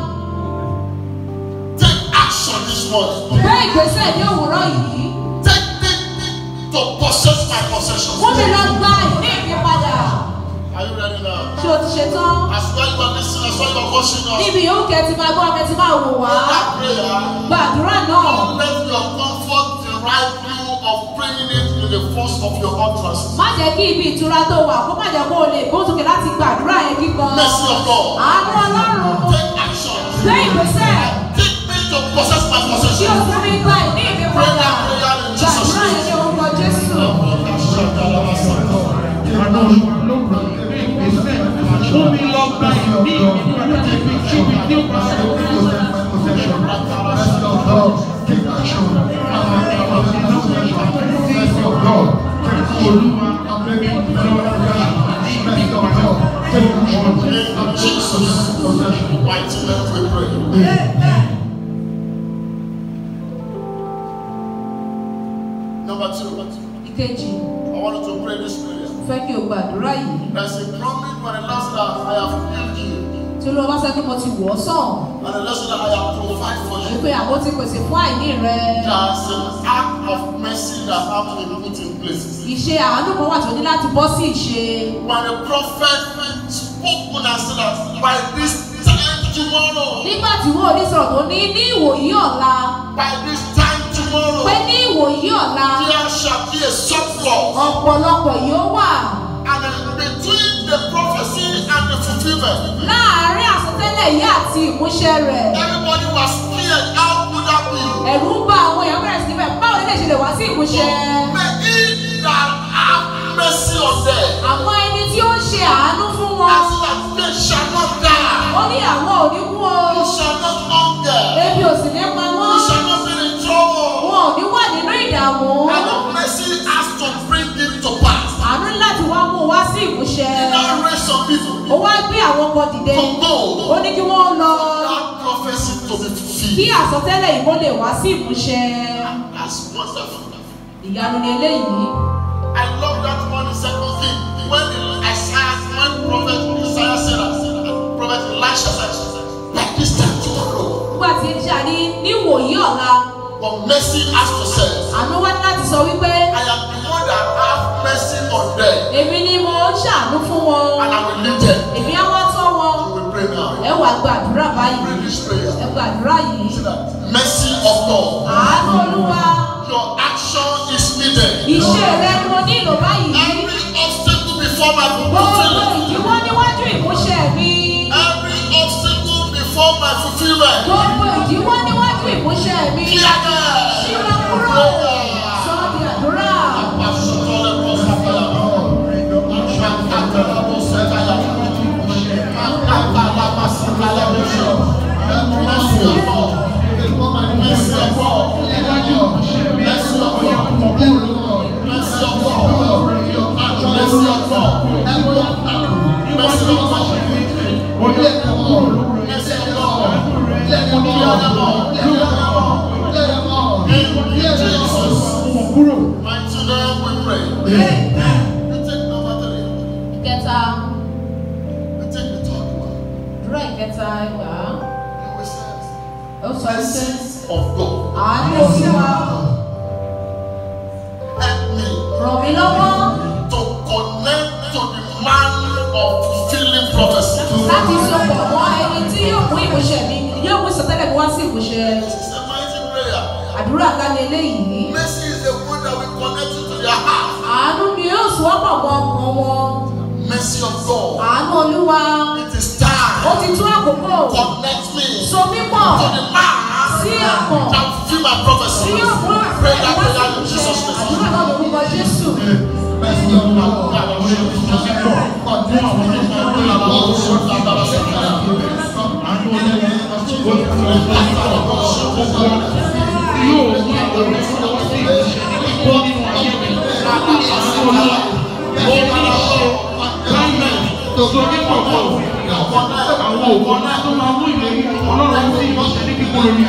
Take action this morning. gbé ìgbésẹ̀ ní òwúrọ̀ yìí Take me to possess my possessions. fún mi lọ gba ìní mi padà Are you ready now? ṣé o ti ṣe tán As well you are listening, as well you are watching us. níbi yòówù kẹ́ ti máa gbọ́ kẹ́ ti máa wò wá That prayer. gba àdúrà náà Don't let your comfort derive you of praying it in the first of your utterance. má jẹ́ kí ibi ìtura tó wà kó má jẹ́ kó o lè gbósókè láti gba àdúrà yẹn kíkan Mercy of God. àánú ọlọ́run Take action. gbé ìgbésẹ̀ Take me to possess my tí o possession. fún mi gba ìní mi Pray padà that prayer in gba Jesus' àdúrà yẹn name. ní orúkọ jésù. Fún mi lọ gba ìní ìpadà níbi kíbi tí ó bá sọ. In Jesus' mighty name we pray. Number two, ìkejì I want you to pray this prayer. fẹ́ kí o gba àdúrà yìí There's a promise when the Lord said, I have healed you. tí olúwa bá sọ pé mo ti wọ̀ ọ́ sàn And the Lord said, I have provided for you. wípé àbó ti pèsè fún àìní rẹ There's an act of mercy that have to be put in place. ìṣe àánú kan wà tó ní láti bọ́ sí ìṣe When the prophet spoke and said that by this time tomorrow, nígbà tí wọ́n ní sọ̀rọ̀ tó ní ní ìwòyí ọ̀la by this time tomorrow, pé ní ìwòyí ọ̀la there shall be a surplus. ọ̀pọ̀lọpọ̀ yóò wà And uh, between the prophecy and the fulfillment, láàárín àsọtẹ́lẹ̀ yìí àti ìmúṣẹ rẹ̀ everybody was scared. How could that be? ẹ̀rù ń bá àwọn èèyàn bẹ̀rẹ̀ sí bẹ́ẹ̀ báwo lè ṣe lè wá sí ìmúṣẹ May he that have mercy on them, àwọn ẹni tí ó ń ṣe àánú fún wọn as that they shall not die, ó ní àwọn ò ní kú o you shall not hunger, ebi ò sì ní pa you wọ́n shall not be in trouble. wọn ò ní wà nínú ìdààmú And the mercy has to bring it to pass. àánú láti wá mú wá sí ìmúṣẹ He now raise some people ó wá gbé àwọn kan dìde to go. ó ní kí wọ́n lọ That prophecy to be kí fulfilled. àsọtẹ́lẹ̀ yìí kó lè wá sí ìmúṣẹ That's wonderful. ìyanu ni eléyìí I love that one in second king. When Isaiah, when prophet Isaiah said that, prophet Elisha said, like this time tomorrow. nígbà tí elisha ní níwòyí ọ̀la But mercy has to say, àánú wá láti sọ wípé I am the one that have mercy on them, èmi ni mo ń ṣàánú fún wọn and I will lead them. èmi á wá tọ́ wọn You will pray now. ẹ wàá gbàdúrà Pray báyìí this prayer. ẹ gbàdúrà yìí Say that mercy of God. àánú olúwa Your action is needed. iṣẹ́ rẹ ni mo nílò báyìí Every obstacle before my gbogbo fulfillment. ìdíwọ́ níwájú ìmúṣẹ mi Every obstacle before my fulfillment. gbogbo ìdíwọ́ níwájú ìmúṣẹ mi Clear them. ṣíra kúrò sọ di àdúrà Mighty name we pray. We take number three. ìkẹta We take the third one. àdúrà ìkẹta ẹgbà And we say, ó sọ wípé Mercies of God. àánú olúwa Help me ràn mí lọ́wọ́ to connect to the man of fulfilling prophecy. láti sopọ̀ mọ́ ẹni tí yóò mú ìmúṣẹ mi yóò mú ìsọtẹ́lẹ̀ mi wá sí ìmúṣẹ This is a mighty prayer. àdúrà ńlá ni eléyìí Mercy is the one that will connect you to their heart. àánú ni yóò sọ́pọ̀ mọ́ ọkàn wọn Mercy of God. àánú olúwa It is ó time. ti tún àkókò Connect me so mí pọ̀ to the man tí a mọ̀ can fulfill my prophecy. tí yóò mú Pray àṣẹ that wá prayer sí in Jesus' ìṣe name. àdúrà náà lórúkọ Jésù. Àwọn òkò náà tó máa mú ìlérí ọlọ́run sí ìmọ̀ṣẹ́ ní kíkó lórí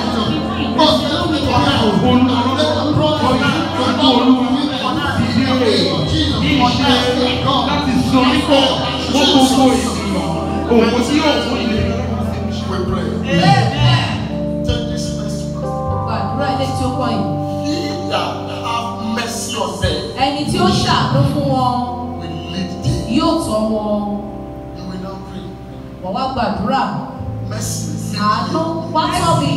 láti sọ nípò wọ́n gbogbo ènìyàn òkú tí yóò fún ìlérí We pray. Take this next one. Gbàdúrà ilé tí ó kọ́ yìí. He that have mercy on them Ẹni tí ó ṣàánú fún wọn will lead them. yóò tọ́ wọn. You will now pray. Wọ́n wá gbàdúrà. Mercy. Àánú wá tọ́ mi.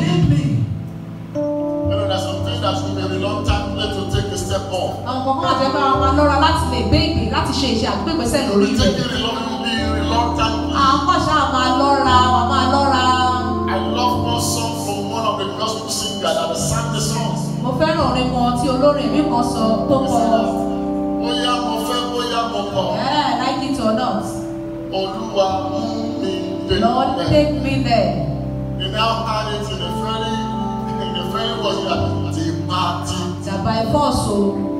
You know, there's something that will be reluctant to take a step on. Àwọn kankan àti ẹgbẹ́ àwọn máa lọ́ra láti lè gbé ìgbé láti ṣe iṣẹ́ àdúgbò ìgbésẹ̀ You lórí will rẹ̀. take it reluctantly, reluctantly. Àwọn kan ṣáà máa lọ́ra, wà máa lọ́ra. I love one song from one of the gospel singers that sang the songs. Mo fẹ́ràn orin kan tí olórin mi kan sọ tó He kọ. said, Bóyá mo fẹ́, bóyá mo kọ̀, Yeah, like it or not. Olúwa mú mi dé. Lord, take me there. He now had it in a very, in a very was that the party. Tàbá ẹ̀fọ́ so,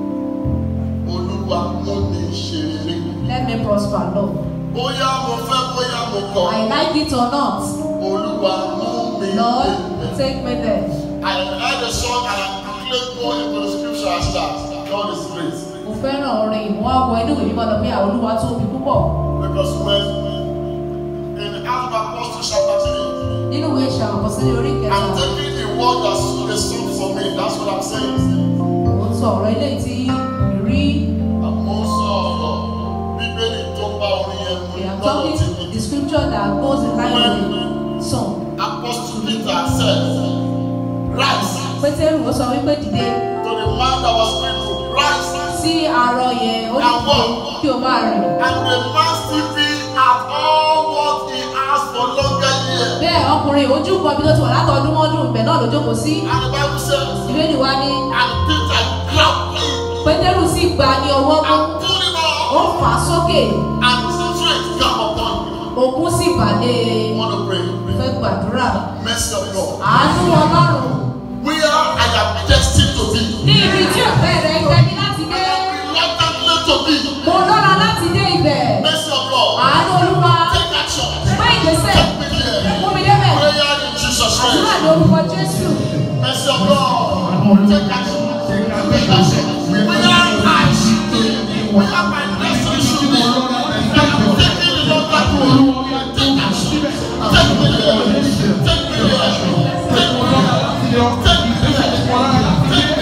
Olúwa mú mi ṣe rere. let me prosper, Lord. Bóyá mo fẹ́, bóyá mo kọ̀, I like it or not. Olúwa mú mi Lord, dé. take me there. I heard the song and I quickly go into the scripture as that. God is great. Mo fẹ́ràn orin ìmú àwọ̀ inú ìwé mímọ́ lọ pé àwọn olúwa tóbi púpọ̀. Because when in Acts of Apostles chapter 3, Nínú ìwé ìṣàwọn kan sílé orí kẹta, I'm taking the word that's the song for me. That's what I'm saying. mo sọ ọ̀rọ̀ ilé tí rí. Àmọ́ sọ̀rọ̀ Bíbélì tó bá orin yẹn mú We are lọ́dọ̀ talking tí mi. the scripture that goes in line with the song. Apostle Peter said, Rise Pétérù ó sọ wípé dìde to the man that was crippled. Rise. sí arọ yẹn ó ní kí- kí o máa rìn. And the man still be at all what he asked for longer years. Bẹ́ẹ̀ ọkùnrin ojú kan bí tó ti wà látọdún mọ́dún ibẹ̀ náà ló jókòó sí. And the Bible says, Ìbéèrè wa ní and Peter grabbed him Pétérù sì gbà ní ọwọ́ mú. and pulled him Ó up. fà á sókè. And strength come upon him. Òkun sì bàlẹ̀. I want to pray. Fẹ́ gbàdúrà. Mercy of God. Àánú Ọlọ́run. Where I am destined to be. Ní ibi tí ọ̀fẹ́ rẹ̀ ń tẹ́ni láti dé. Reluctantly to be. Mo lọ́ra láti dé ibẹ̀. Mercy of God. Àánú Olúwa. Take action. Gbé ìgbésẹ̀. Take me there. Mú mi débẹ̀. Prayer in Jesus' Àdúrà name. ní orúkọ Jésù. Mercy of God. Take action. Take action. Where I should be. Where my destiny should be. I am taking the long path to Take action. Take me there. Take me there. Take me there. Take me there.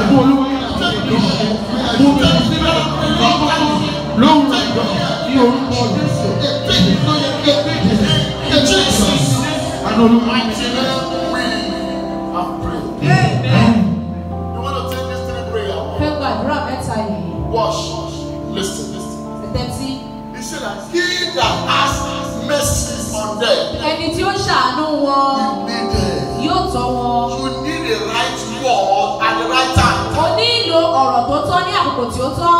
In Jesus' mighty name we have prayed. You want to take this three prayer? Fẹ́ gbàdúrà mẹ́ta yìí. Watch. Listen. Listen. Tẹ́tí. He said that he that has mercy on them Ẹni tí ó ṣàánú wọn will be there. yóò tọ́ wọn. You need a right word at the right time. O nílò ọ̀rọ̀ tó tọ́ ní àkókò tí ó tọ́.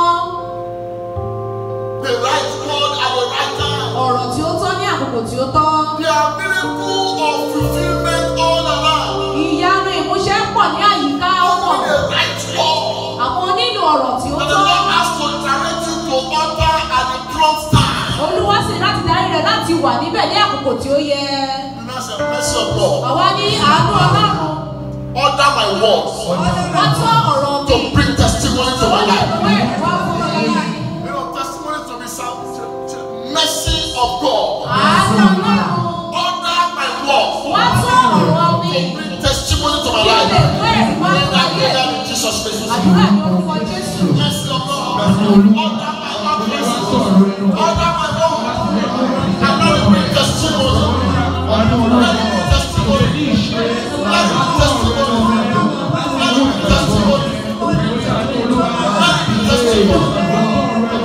The right word at the right time. Ọ̀rọ̀ tí ó tọ́ ní àkókò tí ó tọ́. There are miracles of fulfillment all around. Ìyanu ìmúṣẹ pọ̀ ní àyíká You ọkọ̀. need a right word. Àwọn nílò ọ̀rọ̀ tí ó And the tọ́. Lord has to direct you to utter at the prompt time. Olúwa sì láti darí rẹ̀ láti wà níbẹ̀ ní àkókò tí ó yẹ. And that's the mercy of God. Àwa ní àánú Ọlọ́run. Order my words Wọ́n tọ́ ọ̀rọ̀ mi. to bring testimony to my life. Ìwé ìwà fún ọlọ́lá. You know, testimony to be sound. Mercy of God. Àánú Ọlọ́run. Order my words. Wọ́n tọ́ ọ̀rọ̀ mi. Bring testimony to my Kí lè life. ìwé ìwà In fún that ayé. prayer in Jesus' name. Àdúrà ní orúkọ Jésù. Mercy of God. Order my utterance. Order my words. And let it bring testimony. Let it bring testimony. Let it bring testimony. Let it bring testimony. Let it bring testimony.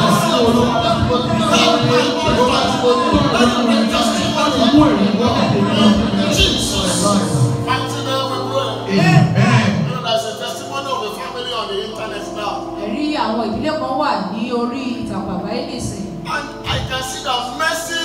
Let it bring testimony. àwọn ìdílé kan wà ní orí ìtàkùn àgbáyé nìsín. And I can see that mercy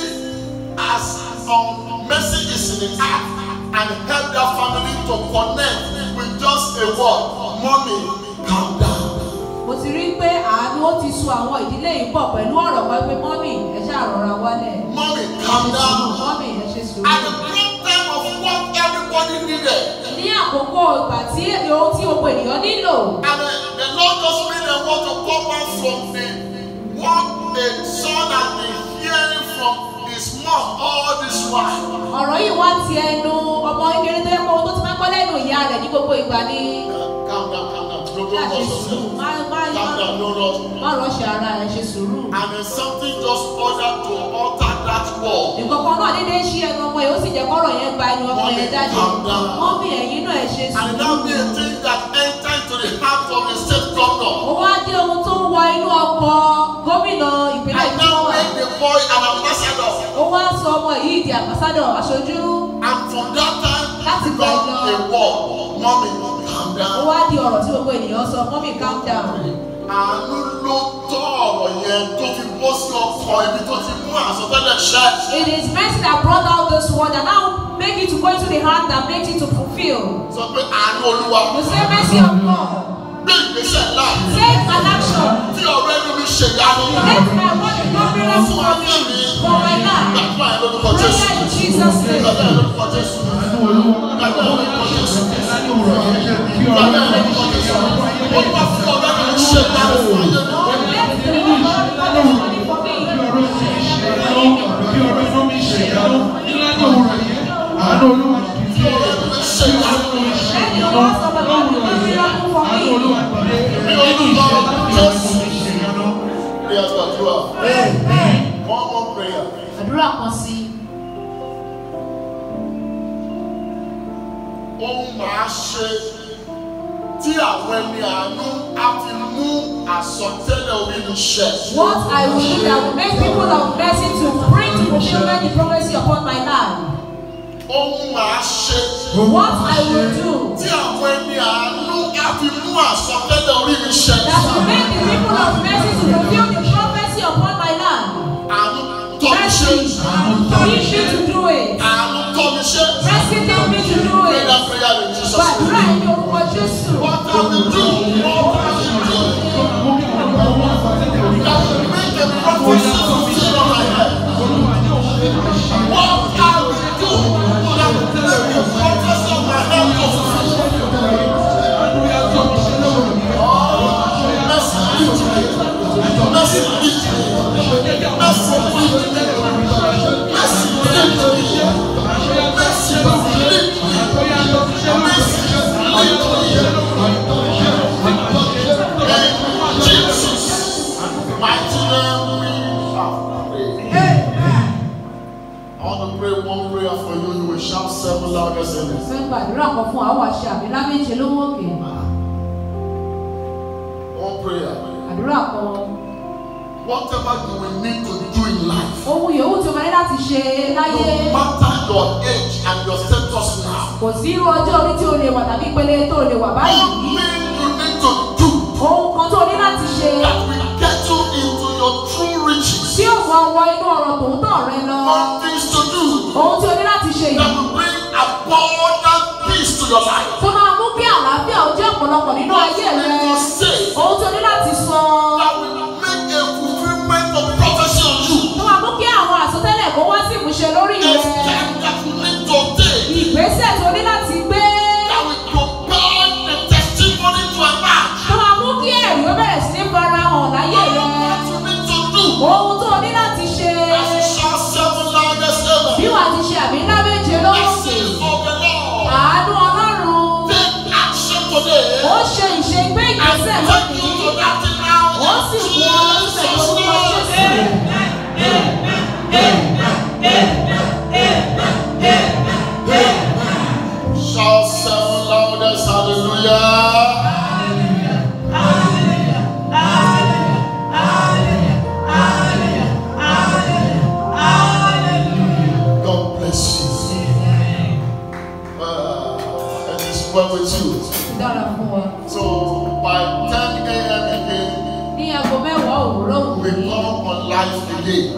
as um, mercy is in the act and help that family to connect with just a word. Mommy, calm down. mo ti rí pé àánú ó ti so àwọn ìdílé yìí pọ̀ pẹ̀lú ọ̀rọ̀ kan pé mọ́mì ẹ ṣáà rọra wálẹ̀. Mommy, calm down. mọ́mì ẹ ṣe sùúrù. At the wrong time of what everybody needed. ní àkókò ìgbà tí ohun tí gbogbo ènìyàn nílò. And the, the Lord just made them want to come out from the what the son has been hearing from his mom all this while. ọ̀rọ̀ yìí wá ti ẹnu ọmọ kékeré tó yẹ kó ohun tó ti máa ń gbọ́ lẹ́nu ìyá rẹ̀ ní gbogbo ìgbà ni. Calm down, calm down. Don't, ṣáà don't ṣe rush sùúrù yourself. má má Calm má down, no rush. má rọ́ọ̀ṣì ara rẹ̀ ṣe sùúrù. And then something just ordered to alter that wall. ìkọ̀kan náà dédé ṣí ẹnu ọmọ yìí ó sì jẹ́ kọ́rọ̀ yẹn gba ẹnu ọmọ yẹn jáde. Calm down. mọ́mì ẹ̀yin náà ẹ ṣe And sùúrù. that be a thing that entered into the heart of the state governor. ó wá jẹ́ ohun tó ń wọ inú ọkọ̀ gómìnà ìpínlẹ̀ And tí wọ́n now wà. make the boy an ambassador. ó wá sọ ọmọ yìí di àmbásádọ̀ aṣojú. And from that time, Láti it gbà become lọ. a war. Mommy, calm ó down. wá di ọ̀rọ̀ tí gbogbo ènìyàn sọ mọ́mì calm down. Àánú ló tọ́ ọ̀rọ̀ yẹn tó fi bọ́ sí ọkọ̀ ibi tó ti mú àsọtẹ́lẹ̀ ṣẹ́. It is mercy that brought out this word and now make it to go into the heart that makes it to fulfill. Sọ pé àánú olúwa You say mercy of God. gbé ìgbésẹ̀ ńlá. Take an action. Tí ọ̀rọ̀ ẹnu mi ṣe ìyanu. Let my word become miracle Fún for ayé me, mi. for my life. Gbàdúrà yẹn lórúkọ Jésù. Prayer in Jesus' name. Gbàdúrà yẹn lórúkọ Jésù. Àánú Olúwa. Gbàdúrà yẹn lórúkọ Jésù. Láti òwúrọ̀ yẹn jẹ́ kí ọ̀rọ̀ Gbàdúrà náà yẹn lórúkọ Jésù. Olúwa fún ọ̀rọ̀ ẹnu mi ṣe ìyanu fún ayé mi. Lord, let the word become testimony for me. kí ọ̀rọ̀ sì ṣe ìyanu kí ọ̀rọ̀ inú mi ṣe ìyanu láti òwúrọ̀ yẹn. Àánú Olúwa kì í Fún ọ̀rọ̀ ẹnu mi ṣe ìyanu. Let the words of the Lord become miracle for Àánú me. Olúwa dìde nínú ìṣẹ́ láti òwúrọ̀ mi ṣe ìyanu. Prayer gbàdúrà. One more prayer. Àdúrà kan sí. Ohun màá ṣe tí àwọn ẹni àánú á fi mú àsọtẹ́lẹ̀ orí mi ṣẹ. What I will do that will make people of mercy to bring to fulfillment the prophecy upon my life. Ohun màá ṣe What I will do tí àwọn ẹni àánú á fi mú àsọtẹ́lẹ̀ orí mi ṣẹ. that will make the people of mercy to fulfill the prophecy upon my life. Àánú tọ́ mi ṣe. Mercy, teach me to do it. Àánú tọ́ mi ṣe. Mercy, teach me to do Pray it. that prayer in Jesus' Gbàdúrà name. ẹni orúkọ Jésù. What I will do, what I will do, that will make the prophecy fulfill on my head. What I will do, that will make the prophecy on my head to fulfill. Mercy, lead me. Mercy, lead me. Mercy, lead me. Mercy, lead me. Mercy, lead me. In Jesus' mighty name we have prayed. I want to pray one prayer for you. You will shout seven loudest amen. Fẹ́ gbàdúrà kan fún àwọn àṣẹ àmì láméje lówó òkè. One prayer. Àdúrà kan. Whatever you will need to do in life, Ohun yòówù tí o máa ní láti ṣe no láyé. matter your age and your status now, Kò sí irú ọjọ́ orí tí o lè wà tàbí ìpele tó o lè wà one báyìí. thing you need to do Ohun kan tó o ní láti ṣe that will get you into your true riches. tí yóò mú ọwọ́ inú ọ̀rọ̀ tòótọ́ rẹ lọ. One things to do Ohun tí o ní láti ṣe that yìí. will bring abundant peace to your life. Tó máa mú kí àlàáfíà ó jẹ́ ọ̀pọ̀lọpọ̀ nínú One ayé rẹ. thing to say Ohun tí o ní láti sọ. that will make a fulfillment of prophecy on you. Tó máa mú kí àwọn àsọtẹ́lẹ̀ kó wá sí ìmúṣẹ lórí A rẹ. step that you need to take Ìgbésẹ̀ tó ní láti gbé. that will propel the testimony to emerge. Tó máa mú kí ẹ̀rí ó bẹ̀rẹ̀ sí ní fara hàn láyé rẹ. What you need to do Ohun tó o ní láti ṣe. as you shout seven loudest Bí ever. wàá ti ṣe àmì ńlá méje lókè. Mercy of the Lord. Àánú Ọlọ́run. Take action today. Ó ṣe ìṣe gbé And ìgbésẹ̀ take you lónìí. to that thing now. Ó sì mú ọ lọ síbẹ̀ Jesus' lórúkọ name. Jésù. Shout seven loudest hallelujah. God bless you. Uh, and it's well with you. Dára fún wa. So by 10 a.m. again, Ní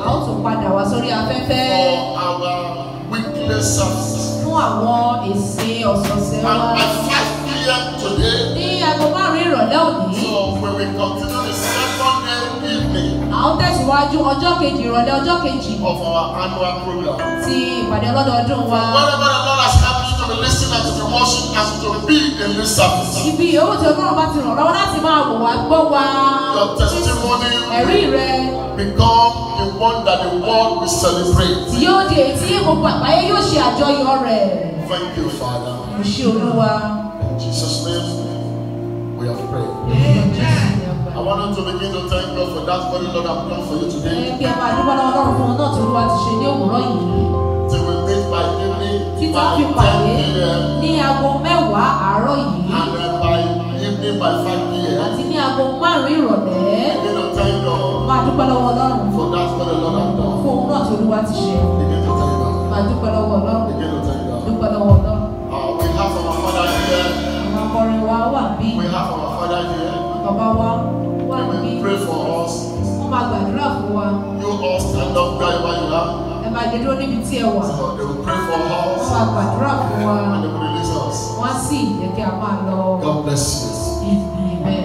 a ó tún padà wá sórí afẹ́fẹ́ for our weekly service. fún àwọn èsì ọ̀sọ̀ọ̀sẹ̀ wa And by 5 p.m. today, ní aago márùn-ún ìrọ̀lẹ́ òní so we will continue the second day evening a ó tẹ̀síwájú ọjọ́ kejì ìrọ̀lẹ́ ọjọ́ kejì of our annual program. ti ìpàdé ọlọ́dọọdún wa Wherever the Lord has helped you to be listening and to be watching and to be in this service, ibi yòówù tí ọlọ́run bá ti ràn lọ́wọ́ láti máa wò wá gbọ́ wa your testimony ẹ̀rí rẹ become the one that the world will celebrate. tí yóò di èyí tí gbogbo àgbáyé yóò ṣe àjọyọ̀ rẹ̀ Thank you, Father. kò ṣe olúwa. In Jesus' name, we have prayed. I want you to begin to thank God for that what the Lord has done for you Ẹ today. kí ẹ máa dúpẹ́ lọ́wọ́ lọ́rùn fún un náà tí olúwa ti ṣe ní òwúrọ̀ yìí Till we meet by evening, títí by fi 10 pàdé p.m. ní aago mẹ́wàá àárọ̀ yìí and then by evening by 5 p.m. àti ní aago márùn-ún ìrọ̀lẹ́ Begin to thank God máa dúpẹ́ lọ́wọ́ ọlọ́run for that what the Lord has done. fún òun náà tí olúwa ti ṣe Begin to thank God. máa dúpẹ́ lọ́wọ́ ọlọ́run Begin to thank God. dúpẹ́ lọ́wọ́ ọlọ́run Uh, we have our Father here. àwọn akọrin wa wà bí We have our Father here. bàbá wa wà They bí will pray for us. wọ́n máa gbàdúrà fún wa You all stand up wherever you are. ẹ máa dé dúró níbi tí ẹ wà So they will pray for wọ́n us máa gbàdúrà fún wa and they will release us. wọ́n á sì jẹ́ kí a máa lọ God bless you. ìgbìmẹ̀.